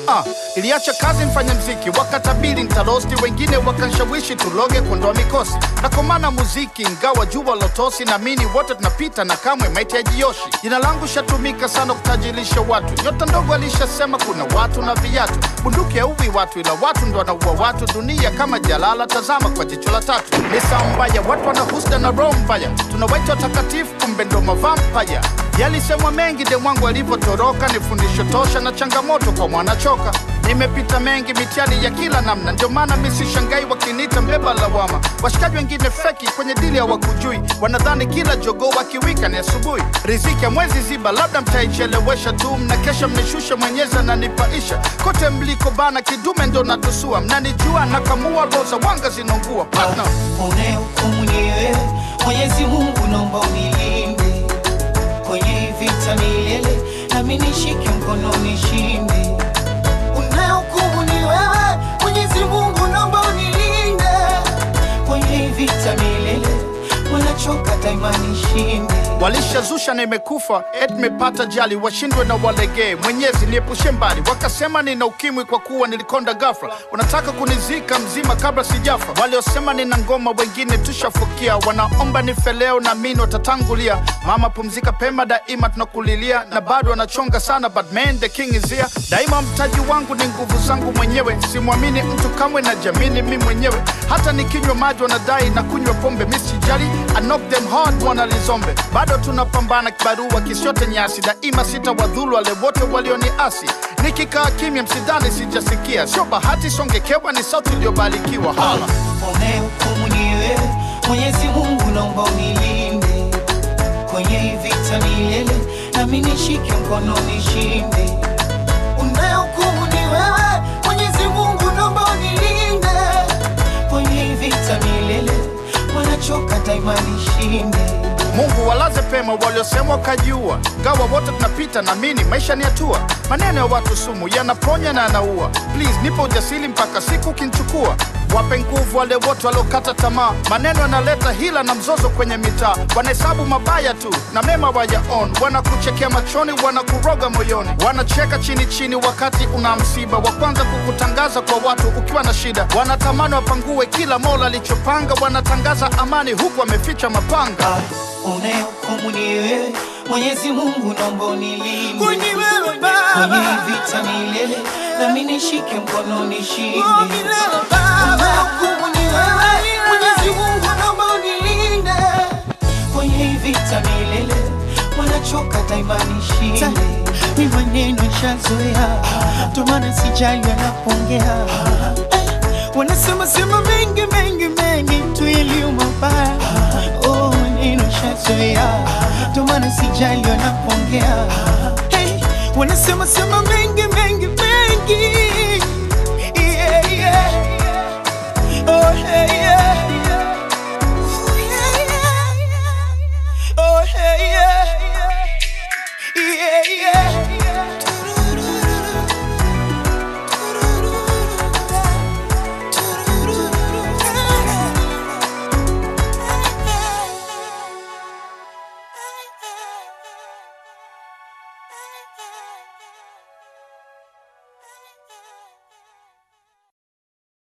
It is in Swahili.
Ah, iliacha kazi mfanya mziki, wakatabiri nitalosti, wengine wakanshawishi tuloge kuondoa mikosi. Nakomana muziki ingawa jua lotosi, naamini wote tunapita na kamwe maiti hajioshi. Jina langu shatumika sana kutajirisha watu, nyota ndogo alishasema kuna watu na viatu. Bunduki hauwi watu, ila watu ndo wanaua watu. Dunia kama jalala, tazama kwa jicho la tatu. Ni saa mbaya, watu wana husda na roho mbaya, tunawaita watakatifu, kumbe ndo mavampaya. Yalisemwa mengi de mwangu alivyotoroka, ni fundisho tosha na changamoto kwa mwanachoka. Nimepita mengi mitihani ya kila namna, ndio maana mi sishangai wakiniita mbeba lawama. Washikaji wengine feki kwenye dili hawakujui, wanadhani kila jogoo wakiwika ni asubuhi. Riziki ya mwezi ziba, labda mtaichelewesha tu, mnakesha mnishushe, mwenyezi ananipaisha. Kote mliko bana, kidume ndo natusua, mnanijua nakamua, roho za wanga zinaungua partner. Unayehukumu ni wewe, Mwenyezi Mungu naomba unilinde kwenye hii vita milele, nami nishike mkono nishinde. Unayehukumu ni wewe, Mwenyezi Mungu naomba unilinde kwenye hii vita milele, wanachoka daima nishinde. Walishazusha na imekufa et mepata jali, washindwe na walegee. Mwenyezi niepushe mbali, wakasema nina ukimwi kwa kuwa nilikonda ghafla. Wanataka kunizika mzima kabla sijafa. Waliosema nina ngoma, wengine tushafukia. Wanaomba nife leo, na mimi watatangulia. Mama pumzika pema, daima tunakulilia, na bado wanachonga sana, but man the king is here. Daima mtaji wangu ni nguvu zangu mwenyewe, simwamini mtu kamwe, na jamini mi mwenyewe. Hata nikinywa maji wanadai na kunywa pombe, mi sijali, I knock them hard, wanalizombe bado tunapambana kibarua kisiote nyasi, daima sitawadhulu wale wote walioniasi. Nikikaa kimya, msidhani sijasikia, sio bahati, songekewa ni sauti iliyobarikiwa. Hala. Unayehukumu ni wewe, Mwenyezi Mungu naomba unilinde kwenye hii vita milele, nami nishike mkono nishinde. Unayehukumu ni wewe, Mwenyezi Mungu naomba unilinde kwenye hii vita milele, wanachoka daima nishinde. Mungu walaze pema waliosema wakajiua, gawa wote tunapita, naamini maisha ni hatua. Maneno ya watu sumu yanaponya na yanaua. Please nipo ujasiri mpaka siku kinchukua. Wape nguvu wale wote waliokata tamaa, maneno yanaleta hila na mzozo kwenye mitaa. Wanahesabu mabaya tu na mema wayaon, wanakuchekea machoni, wanakuroga moyoni, wanacheka chini chini wakati una msiba, wa kwanza kukutangaza kwa watu ukiwa na shida. Wanatamani wapangue kila mola alichopanga, wanatangaza amani huku wameficha mapanga. Unayehukumu ni wewe, Mwenyezi Mungu naomba unilinde Kwenye wewe kwenye Baba, hii vita milele, nami nishike mkono nishinde. oh milele Baba, Unayehukumu ni wewe, Mwenyezi Mungu naomba unilinde kwenye hii vita milele, wanachoka daima nishinde. mi maneno nishazoea, ndo maana sijali wanapongea. Eh, Wanasema sema mengi mengi mengi tu yaliyo mabaya. Oh, maneno nishazoea, ndo maana sijali wanapongea. Hey, wanasema sema mengi mengi mengi. Yeah, yeah. Oh, hey, yeah. Oh, yeah, yeah. Oh, hey, yeah. Yeah, yeah.